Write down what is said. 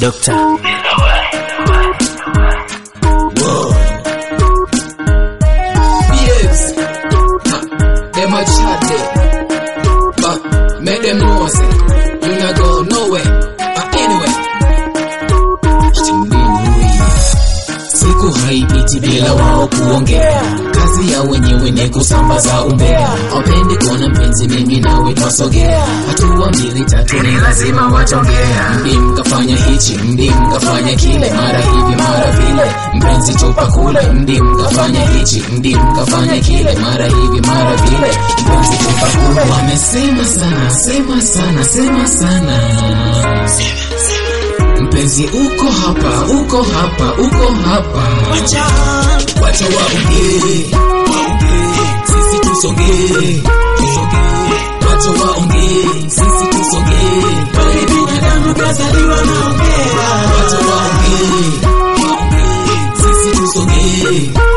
Doctor. Babes, ha, them a chat there, but make them know say you not go nowhere. But anyway, siku haipiti bila wao kuongea. Kazi ya wenyewe ni kusambaza umbea. Wapendi kuona mpenzi, mimi nawe twasogea, hatua mbili tatu ni lazima watongea. Mdi mkafanya hichi, mdi mkafanya kile, mara hivi mara vile, mpenzi tupa kule. Mdi mkafanya hichi, mdi mkafanya kile, mara hivi mara vile, mpenzi tupa kule. Wamesema sana, sema sana, sema sana mpenzi uko hapa uko hapa uko hapa wacha waongee waongee, sisi tusongee tusongee. wacha waongee sisi tusongee bali binadamu kazaliwa naongea wacha waongee waongee, sisi tusongee